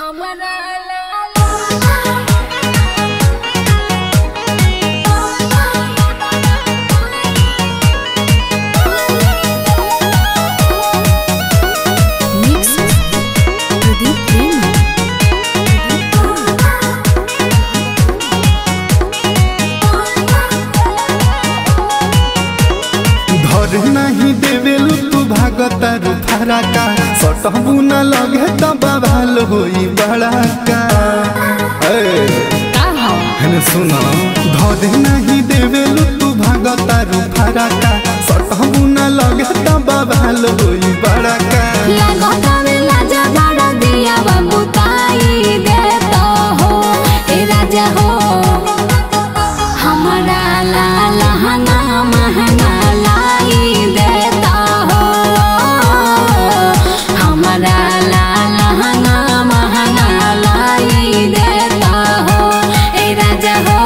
हमरा Mix Pradeep Premi. धर नहीं देवेलु तू भागता रुफारा का सटहु न लगे त बवाल होई बड़ा का ए, हेने सुन धर नहीं देवेलु तू भागता रुफारा का सटहु न लगे त बवाल होई बड़ा का लगतावे लाजा बड़ा दिया बाबू ताई देता हो ए राजा हो हमरा ला लहंगा महंगा लाई देता हो हमरा ला लहंगा महंगा लाई देता हो ए राजा हो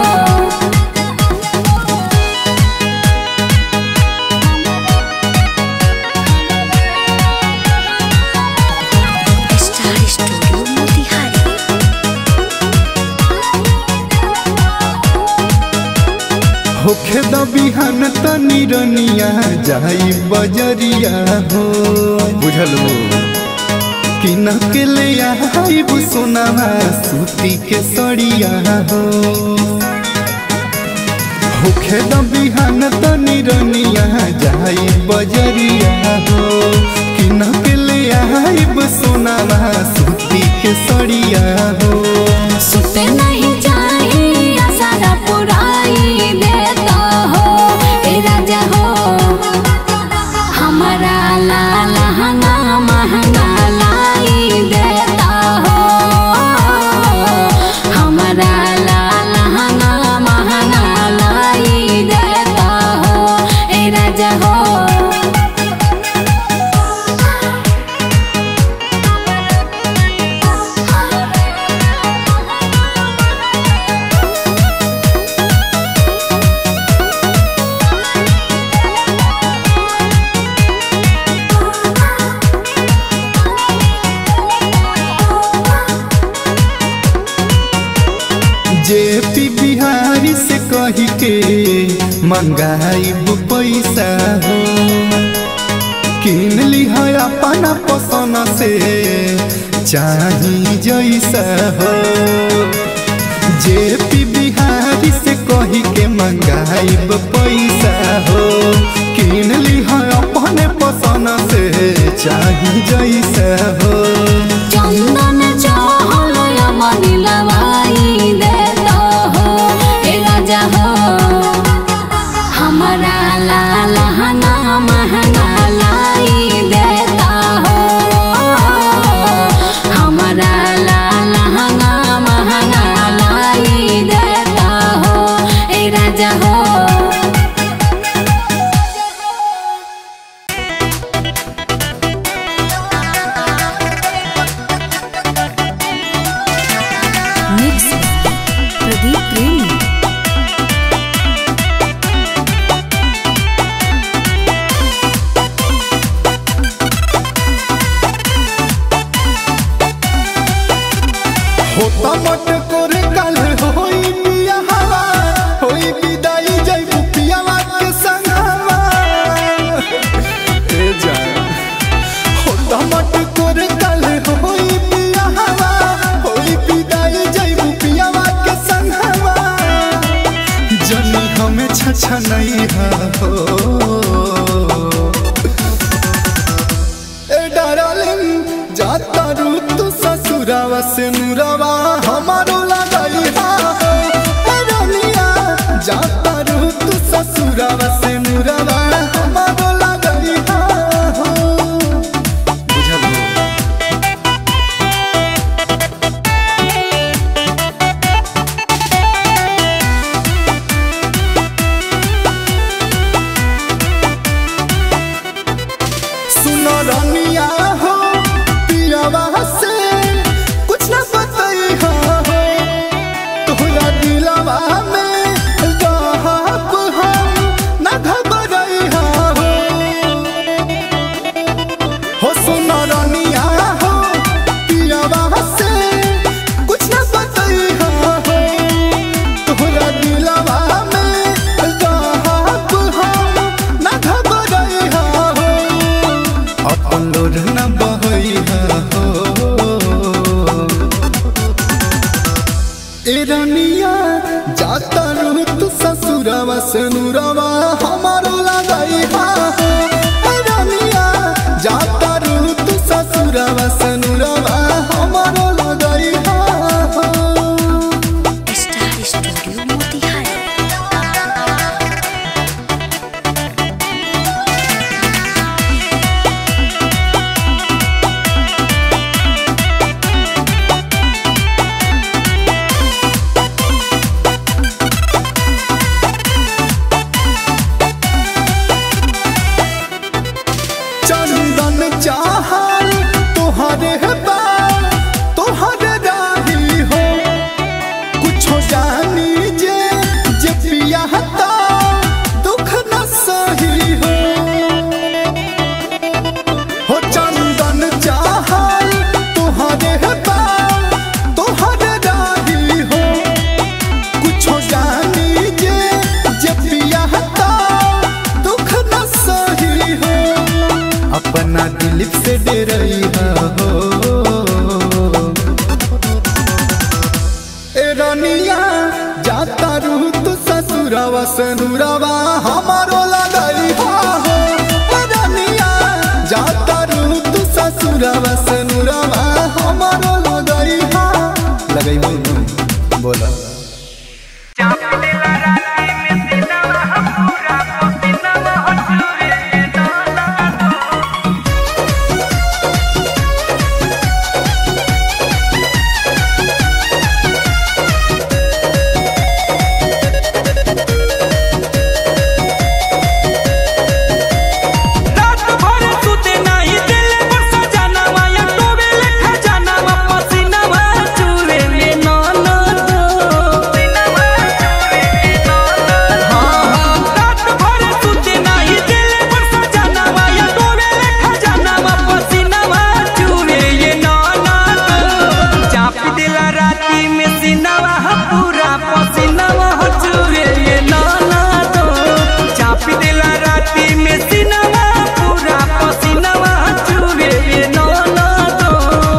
Star Studio Motihari. होखे द बिहान त निरनिया जाई बजरिया हो बुझलो किन के ले आइब सोनावा सूती के सड़िया हो होखे द बिहान त निरनिया जाई बजरिया हो किन के ले आइब सोनावा सूती के सड़िया हो सुते नहीं चाहिए सारा पुराई देता हो ए राजा हो हमारा ला लहंगा महंगा लाई देता हो हमारा ला लहंगा महंगा लाई देता हो ए राजा हो जे पी बिहारी से कही के मंगाइब पैसा हो किन ली है अपना पसंद से चाही जैसा हो जे पी बिहारी से कही के मंगाइब पैसा हो किन ली है अपने पसंद से चाही जैसा हो चंदन चहल मनी लवाई देता हो ए राजा हो हमारा ला लहंगा महंगा लाई देता हो हमारा ला लहंगा महंगा लाई देता हो ए राजा हो Mix Pradeep Premi. होता मट करे कल होई पिया हवा होई विदाई जई पियावा के संगवा ए जान होता मट करे कल होई पिया हवा होई विदाई जई पियावा के संगवा जनी हमें छछा नहीं हो ए डार्लिंग जाता रू तू ससुरावा से नुरावा हमारो लगाई हा ए रानिया जाता रू तू ससुरावा से नुरावा हमारो लगाई हा बुझल सुनो रानिया हो पियावा से कुछ ना बताई हो रनिया जाता रू तू ससुरवा से नुरवा हमारो लगाई हा हो ए रनिया जाता रू तू ससुरवा से नुरवा हमारो लगाई हा हो स्टार स्टूडियो मोतिहारी चंदन चाहल तोहरे बाल तोहरे राही हो कुछो जानी जे जे पिया हता दुख न सही हो हो चंदन चाहल तोहरे बाल तोहरे राही हो कुछो जानी जे जे पिया हता दुख न सही हो अपना दिलीप से डरई हो ए रनिया जाता रू तू ससुरवा सनुरवा हमारो लगई हो ए रनिया जाता रू तू ससुरवा सनुरवा हमारो लगई हो लगई हो बोला रात भर सुते नाही दिले पर सजनवा या टोवे लेखा जानवा पसीनवा चूरे में नन दो पसीनवा चूरे में नन हां हां रात भर सुते नाही दिले पर सजनवा या टोवे लेखा जानवा पसीनवा चूरे ये नन दो चाप दिला राती में सीनवा पूरा पसीनवा चूरे ये नन दो चाप दिला राती में सीनवा पूरा पसीनवा चूरे ये नन दो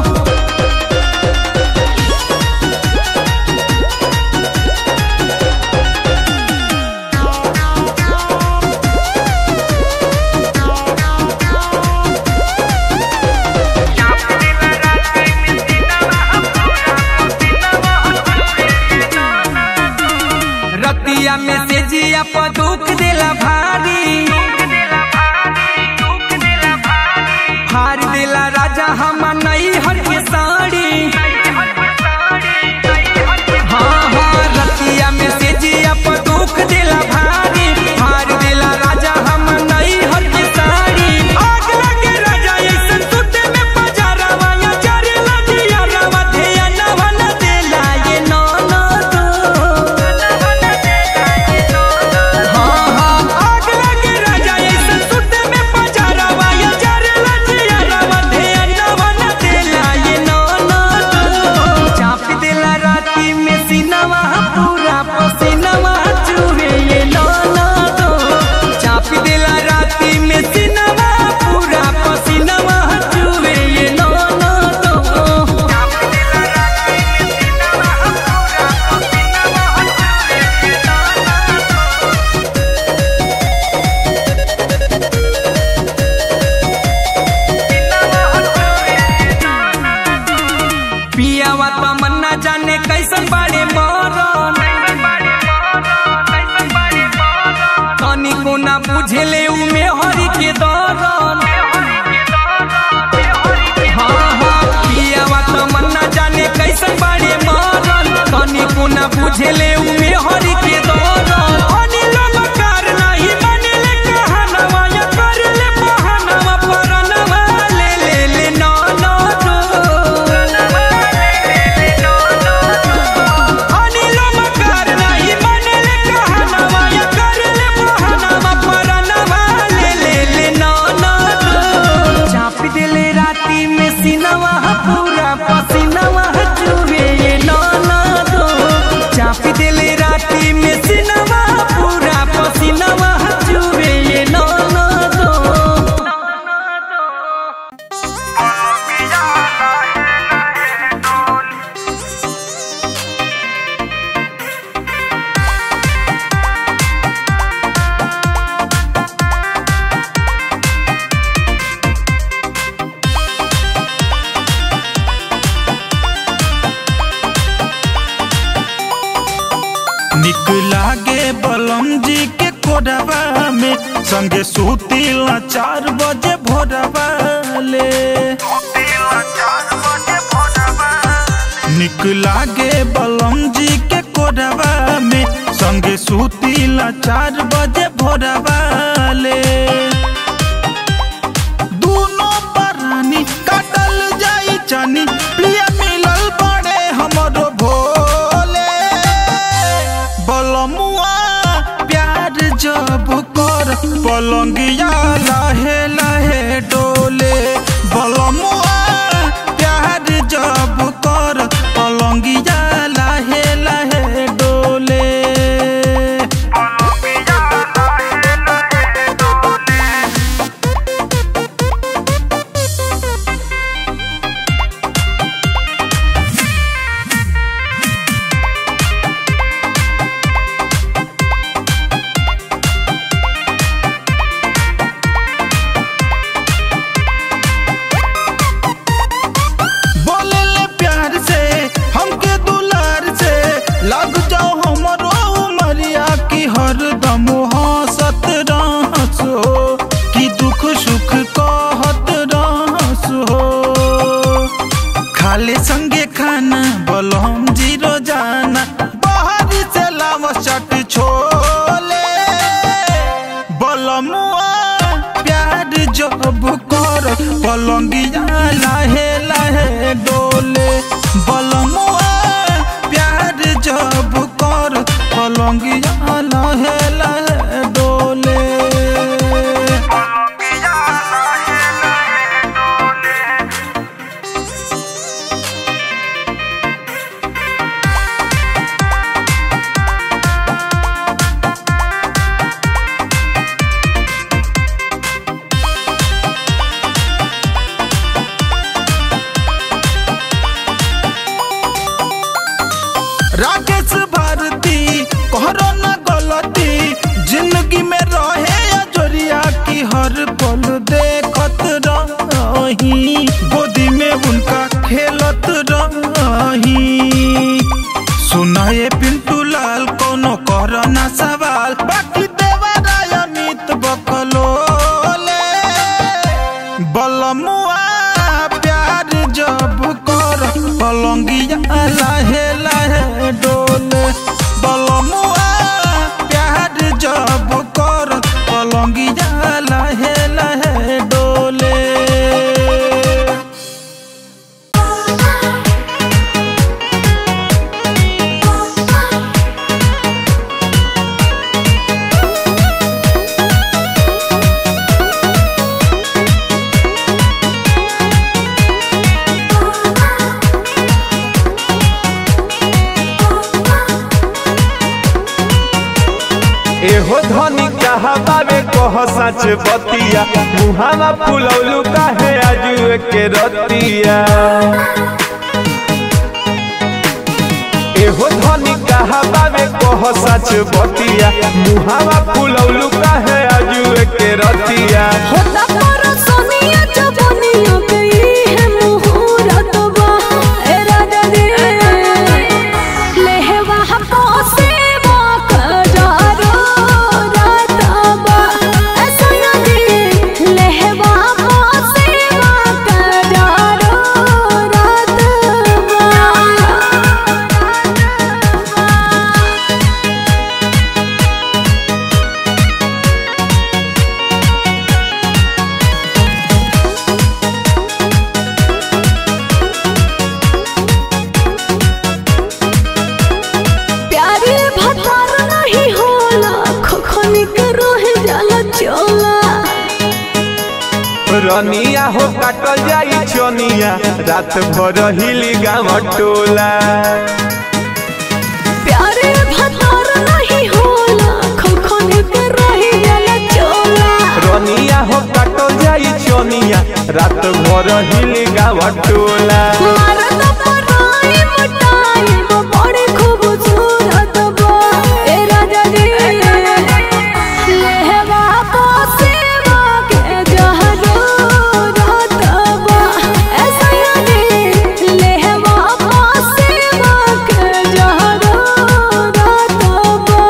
रतिया में से जिया पर दुख देला भारी हार देला राजा हम नई हर के साड़ी हाँ हाँ रतिया में से जिया पर दुख देला भारी हार देला राजा हम नई हर के साड़ी आग लगे राजा ऐसन सुते में पजारावा या जरे लगिया रवा धिया नवन देला ये नौ नौ हाँ हाँ आग लगे राजा ऐसन सुते में पजारावा या जरे लगिया रवा धिया नवन देला ये नौ नौ चाप देला राती में सीनवा पूरा पसीनवा चूहे ये नौ नौ चाप देला राती में सीनवा पूरा पसीनवा चूहे ये नौ नौ चाप देला राती में सीनवा पूरा पसीनवा चूहे ये नौ नौ पियावा तमन्ना जाने कैसन बाड़े मरन तनी को ना बुझले उमे हरि के दरन हाँ हाँ पियावा तमन्ना जाने कैसन बाड़े मरन तनी को ना बुझले उमे हरि के दरन अनिल मकार नहीं मानेले कहनवा या करले बहनवा परनवा ले ले ले ना ना लागे बलम जी के कोडवा में संगे सुतीला चार बजे भोरवा ले निक लागे बलम जी के कोडवा में संगे सुतीला चार बजे भोरवा ले दूनो परानी काटल जाई जानी प्रिय मिलल बड़े हमरो भोले बलमुआ प्यार जब कर पलंगिया लहे लहे डोले बलमुआ प्यार जब कर पलंगिया लहे लहे डोले बोले ले प्यार से हमके दुलार से लग जाओ हमरो उमरिया की हरदम हंसत रहस हो कि दुख सुख कहत रहस हो खाले संगे खाना बलम जीरो जाना बाहर से लाव चट छोले बलमुआ प्यार जब कर पलंगिया लाहे लाहे डोले बलमुआ प्यार जब कर पलंगिया लाहे लाहे डोले राकेश भारती कहरो न गलती जिंदगी में रहे अजोरिया की हर पल देखत रही गोदी में उनका खेलत रही सुनाए पिंटू लाल कोनो कर ना सवाल बाकी देवरा अमित बकलोले बलमुआ प्यार जब कर पलंगिया लाहे लाहे डोले बलमुआ प्यार जब कर पलंगिया लाहे लाहे डोले एहो धनी कहा बाबे कह सच बतिया मुहावा फुलौलू काहे आजू के रतिया एहो धनी कहा बाबे कह सच बतिया मुहावा फुलौलू काहे आजू के रतिया होता पर सोनिया जबनिया पे है मुहूर्त बा ए राजा रे लेहवा हको सेवा कजारो रातबा ए सोनिया रे लेहवा हको सेवा कजारो रातबा प्यारे भतार नहीं होला खखनी के रोहे जाला चोला रनिया हो काटल जाई चनिया रात भर हिली गाँव टोला प्यारे भतार नहीं होला खखनी के रोहे जाला चोला रनिया हो काटल जाई चनिया रात भर हिली गाँव टोला मरद पराई मटाई वो बड़े खूबसूरत बा ए राजा रे लेहवा को सेवा के जहरो रातबा ऐसा रे लेहवा को सेवा के जहरो रातबा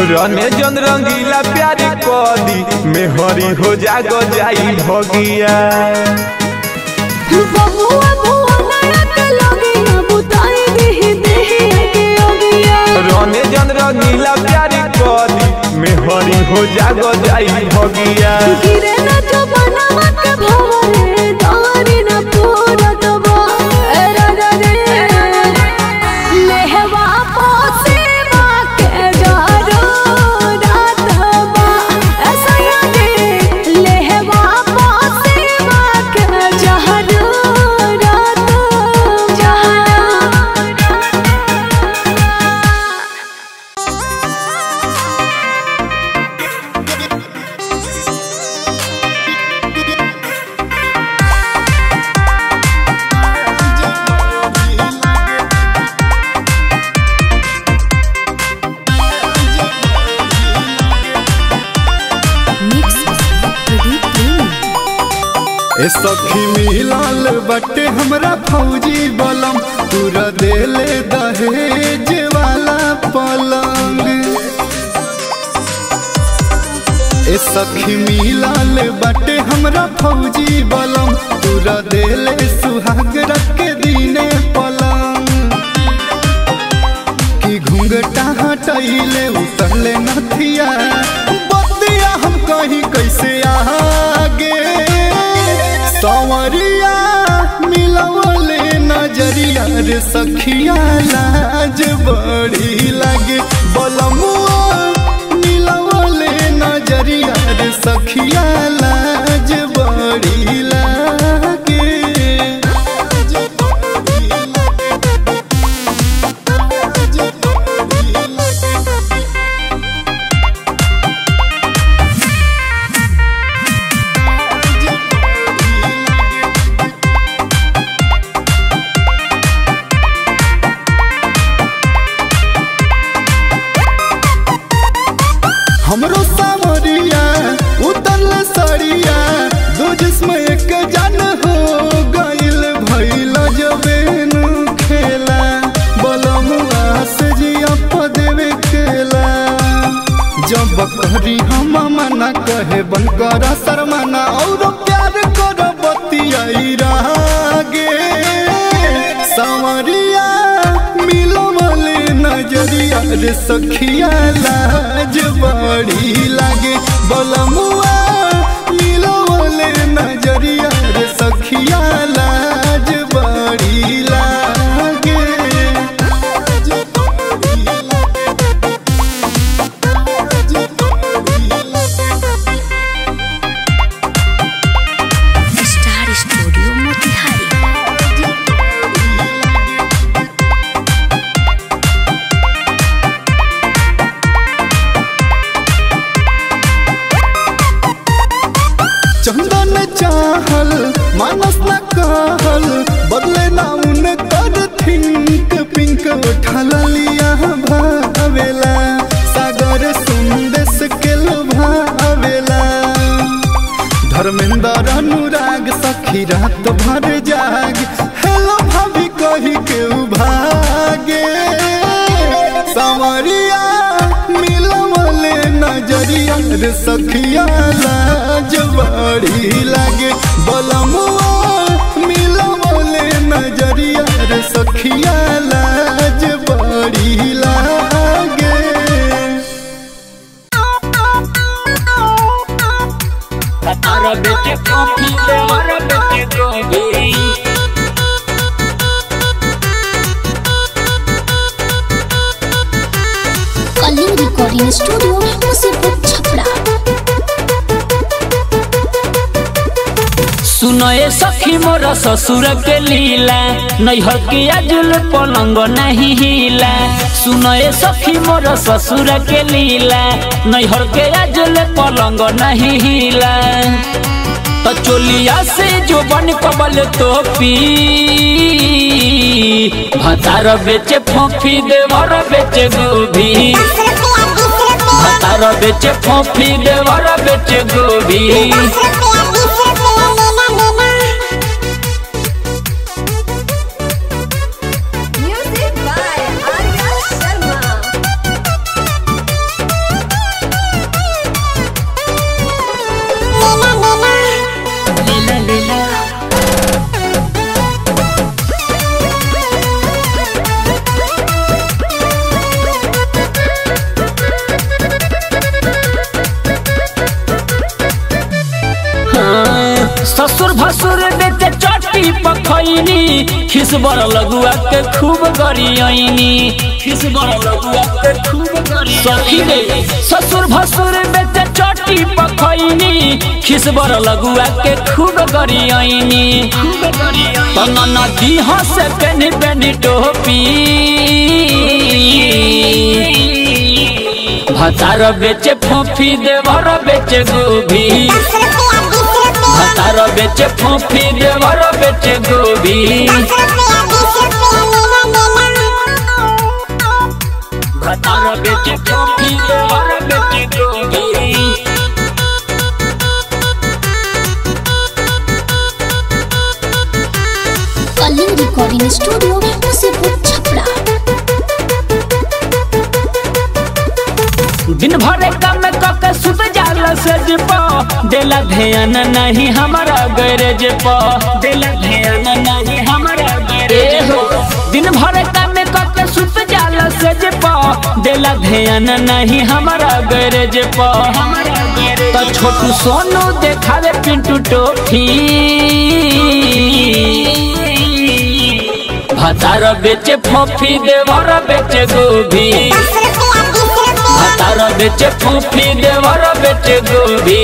रने जन रंगीला प्यारी कदी मेहरी हो जागो जाई भगिया बहुआ बहुआ नया के लगिया बुताई देहि देहि के ओगिया रने जन रंगीला प्यारी कदी मेहरी हो जागो जाई भगिया गिरे न जो बनवा के भवरे दारी न पूरा दबा ए राजा रे लेहवा पोसे मा के डारो रातबा ऐसा यादे लेहवा पोसे मा के जहरो रात जहरो मिक्स प्रदीप प्रेमी ए सखी मिलल बटे हमरा फौजी बलम तूरा देले दहेज वाला पलंग ए सखी मिलल बटे हमरा फौजी बलम तूरा देले सुहाग रख के दीने पलंग कि घूंघटा हटैले उतरले नथिया बतिया हम कहीं कैसे आगे सवरिया मिलवले नजरिया रे सखिया लाज बड़ी लागे बलमुआ मिलवले नजरिया रे सखिया लाज बड़ी लागे हमरो सावरिया उतरल सड़िया दो जिसम एक जन हो गइल भइल जबेन खेला बलमुआ से जिया पदेवे खेला जब करी हम मना कहे बन कर शर्माना और प्यार कर बतियाई रागे सावरिया मिलवले नजरिया रे सखिया लाज बड़ी लागे बलमुआ मिलवले नजरिया रे सखिया लाज बड़ी लागे स्टार स्टूडियो मोतिहारी चंदन चाहल मानस न कहल बदले ना उन कर थिंक पिंक उठल लिया भावेला सागर सुंदेश के भावेला धर्मेंद्र अनुराग सखी रात भर जाग हेलो भाभी कही के भागे संवरिया मिलवले नजरिया रे सखिया लाज बड़ी लागे बलमुआ मिलवले नजरिया रे सखिया लाज बड़ी लागे कलिंग रिकॉर्डिंग स्टूडियो मुसीबत छपरा सुनए सखी मोर ससुर के लीला नैहर के अजुल पलंग नहीं हिला सुनए सखी मोर ससुर के लीला नैहर के अजुल पलंग नहीं हिला तो चोलिया से जो बन कबल तो पी भतार बेचे फोफी देवर बेचे गोभी भतार बेचे फोफी देवर बेचे गोभी Music by Arya Sharma. ससुर भसुर बेटे चट्टी पखैनी खिसबर लगुआ के खूब गरियनी खिसबर लगुआ के खूब गरियनी सखी रे ससुर भसुर बेटे चट्टी पखैनी खिसबर लगुआ के खूब गरियनी तना नदी हंसे पेनी पेनी टोपी भतार बेचे फोफी देवर बेचे गोभी भतार बेचे फोफी देवर बेचे गोभी भतार बेचे फोफी देवर बेचे गोभी कलिंग रिकॉर्डिंग स्टूडियो मुसीपुर छपरा दिन भर काम कके सुत जाल सज प देला ध्यान नहीं हमारा गैरेज प देला ध्यान नहीं हमारा गैरेज हो दिन भर काम कके सुत जाल सज प देला ध्यान नहीं हमारा गैरेज प तो छोटू सोनू देखावे पिंटू टोफी भतार बेचे फोफी देवर बेचे गोभी भतार बेचे फोफी देवर बेचे गोभी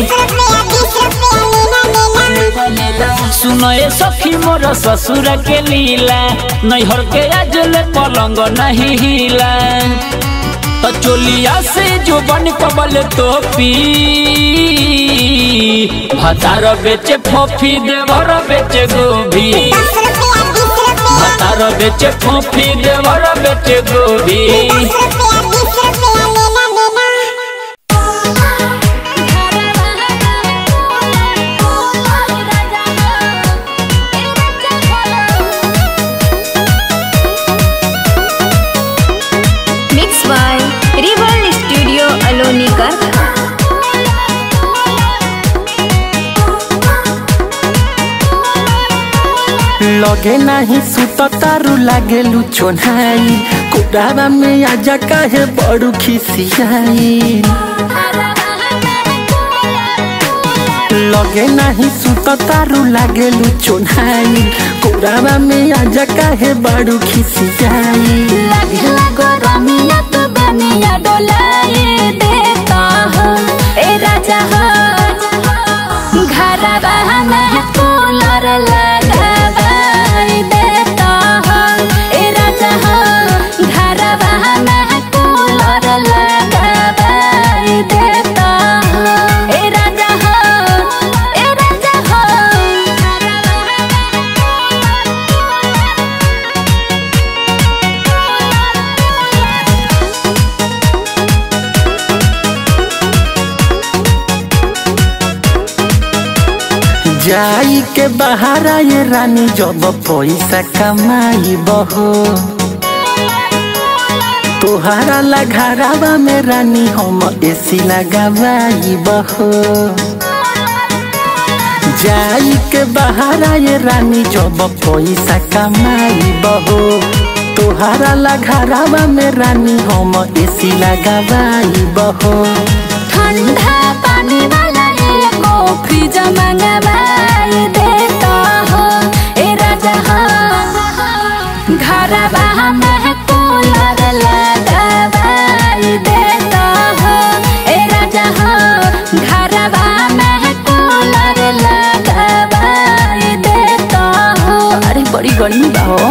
सुनो ये सखी मोर ससुर के लीला नैहर के अजल पलंग नहीं हिला तो चोलिया से जो बन कबल टोपी भतार बेचे फोफी देवर बेचे गोभी भतार बेचे फोफी देवर बेचे गोभी मिक्स बाय रिवल स्टूडियो अलोनी करखा लगे नाही सुत तारू लागे लुचोनाई कुडाबा में आजा काहे बड़ू खिसियाई लगे नाही सुत तारू लागे लुचोनाई कुडाबा में आजा काहे बड़ू खिसियाई लगला गरमिया तो बनिया डोलाए देता हो ए राजा हो घरवा में कूलर लगावाई देता हो ए राजा हो घरवा में कूलर लगावाई देता हो ए राजा हो ए राजा हो जाई के बहारा ये रानी जब पैसा कमाई बहो तोहारा लघारावा में रानी हम एसी लगावाई बहो जाई के बहारा ये रानी जब पैसा कमाई बहो तोहारा लघारावा में रानी हम एसी लगावाई बहो ठंडा पानी वाला एगो फ्रिज मंगवाई देता हो ए राजा हो घरवा में कूलर लगावाई देता हो ए राजा हो घरवा में कूलर लगावाई देता हो अरे बड़ी गर्मी बा हो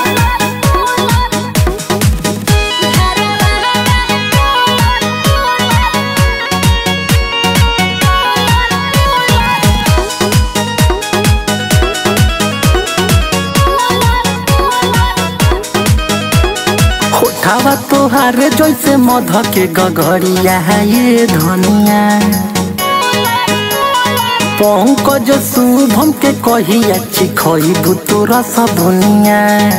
होठावा तोहारे जैसे मध के गगरिया ये धनिया पंकज शुभम के कहिया चिखई भूतोर सबुनिया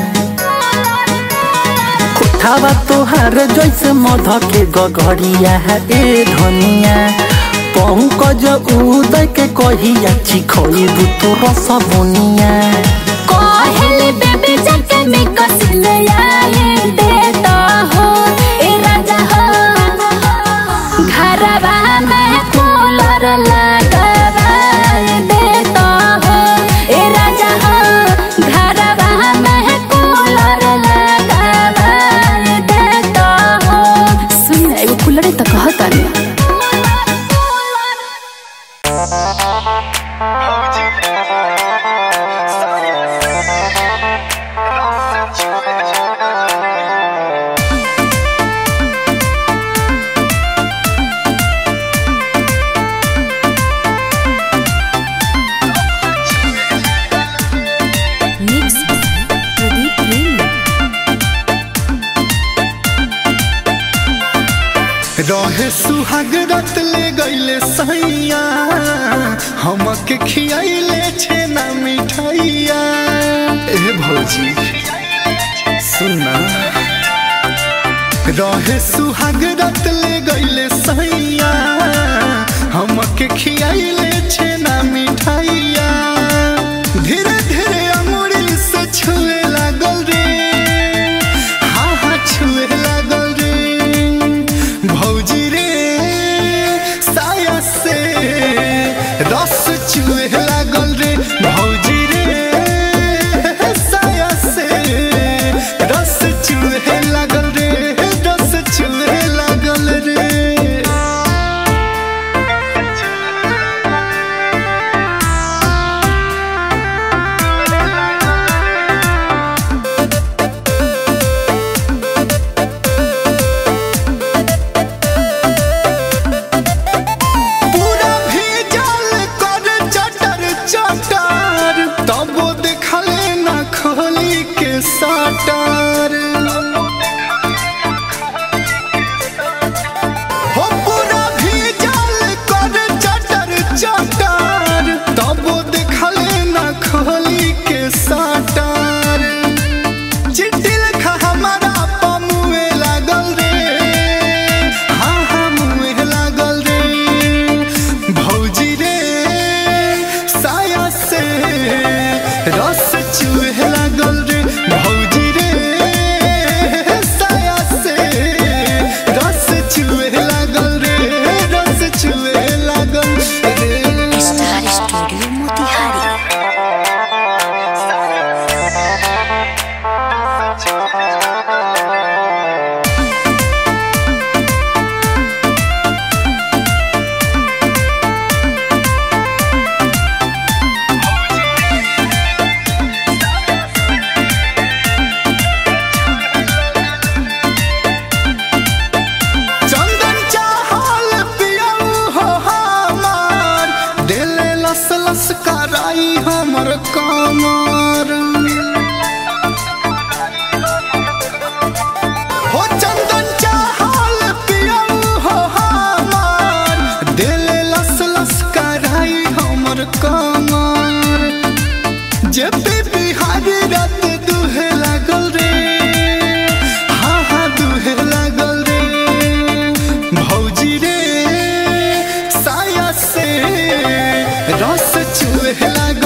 होठावा तोहारे जैसे मध के गगरिया ए धनिया पंकज उदय के कहिया चिखई भूतोर सबुनिया कहले बेबी जाके में कसिल आए देता हो ए राजा हो घरवा में कूलर लगावाए देता रहे सुहाग रत ले गईले सैया हमके खियाइले छेना मिठाइया ए भौजी सुनना रहे सुहाग रत ले गईले सैया हमके खियाइले छेना मिठाइया धीरे धीरे अंगुरी से छुए लागल रे हाँ हाँ छुए लागल रे भौजी रे साया से रस चुए लागल रे भौजी रे साया से रस चुए लागल रे रस चुए लागल रे पूरा भीजल कर चटर चटर तबो देखले ना खोली के सटर हो पूरा भीजल कर चटर चटर तबो देखले ना खोली के सटर चिट्ठी लिखा हमारा पमुए लागल रे हाँ हाँ मुँह लागल रे भौजी रे साया से रस चुहे लागल रे भौजी रे साया से रस चुहे लागल रे रस चुहे लागल रे स्टार स्टूडियो मोतिहारी चंदन चाहल पियऊ हो हमार दिले लस लस कराई हमर कमर हो चंदन चाहल पियऊ हो हमार दिले लस लस कराई हमर कमर जे पी बिहारी रात दुहे लागल रे हाँ हाँ दुहे लागल रे भौजी रे साया से रस चुहे लागल